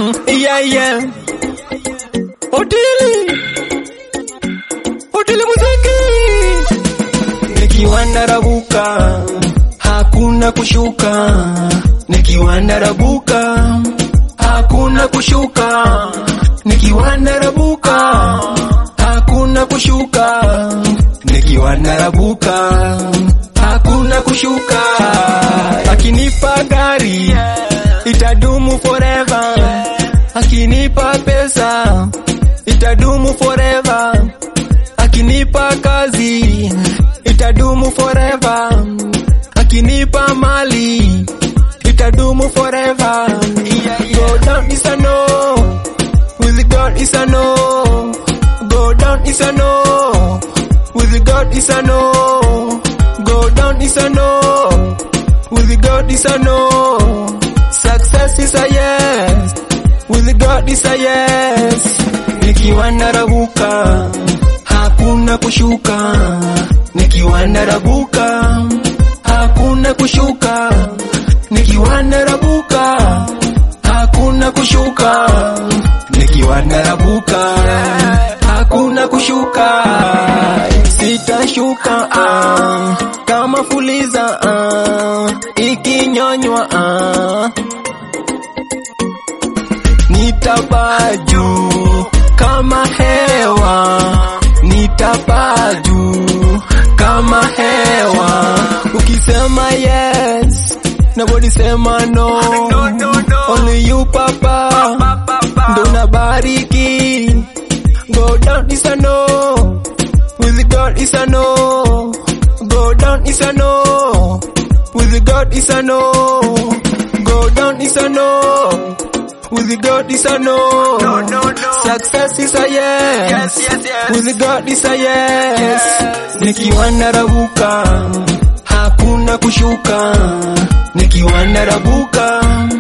yeah, yeah. Hoteli, hoteli muziki, nikiwa narabuka, hakuna kushuka, nikiwa narabuka, hakuna kushuka, nikiwa narabuka, hakuna kushuka, nikiwa narabuka, hakuna kushuka, akinipa gari itadumu forever, akinipa pesa itadumu forever, akinipa kazi itadumu forever, akinipa mali itadumu forever. Go down is a no, with God is a no. Go down is a no, with God is a no. Go down is a no, with God is a no. Success is a yes, with God is a yes. Nikiwa narabuka, hakuna kushuka. Nikiwa narabuka, hakuna kushuka. Nikiwa narabuka, hakuna kushuka. Nikiwa narabuka, hakuna kushuka. Sitashuka ah, kama fuliza ah, ikinyonywa ah. Nitapaa juu kama hewa, nitapaa juu kama hewa. Ukisema yes, nobody sema no. Only you papa, ndo nabariki. Go down is a no, with God is a no. Go down is a no, with God is a no. Go down is a no. With God is a no. No, no, no. Success is a yes. Yes, yes, yes. With God is a yes. Yes. Nikiwa narabuka, hakuna kushuka. Nikiwa narabuka,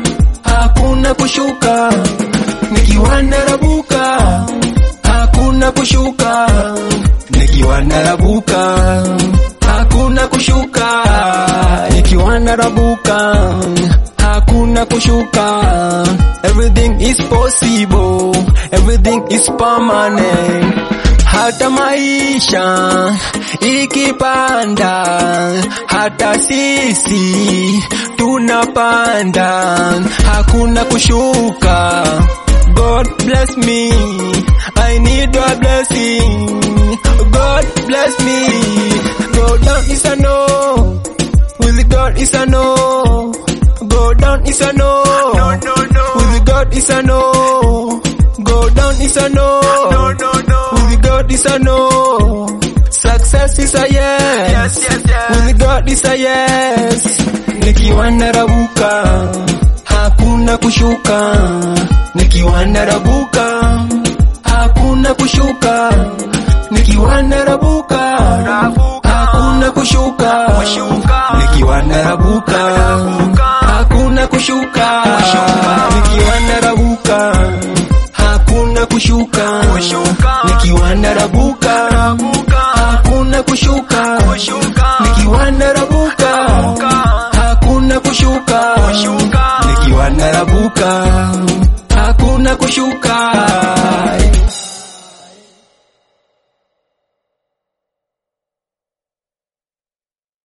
hakuna kushuka. Nikiwa narabuka, hakuna kushuka. Nikiwa narabuka, hakuna kushuka. Nikiwa narabuka, hakuna kushuka. Everything is possible, everything is permanent. Hata maisha ikipanda, hata sisi tunapanda, hakuna kushuka. God bless me, I need your blessing. God bless me. Go down is a no, with God is a no. Go down is a no, No, no, no. with God is a no. Go down is a no, No, no, no. with God is a no. Success is a yes, Yes, yes, yes. with God is a yes. Nikiwa narabuka, hakuna kushuka. Nikiwa narabuka, hakuna kushuka. Nikiwa narabuka, Narabuka. hakuna kushuka. Kushuka. Nikiwa narabuka, Narabuka. hakuna kushuka. Kushuka. Nikiwa narabuka, hakuna kushuka. Kushuka. Nikiwa narabuka, Narabuka. hakuna kushuka. Kushuka. Nikiwa narabuka, Narabuka. hakuna kushuka. Kushuka. Nikiwa narabuka, hakuna kushuka.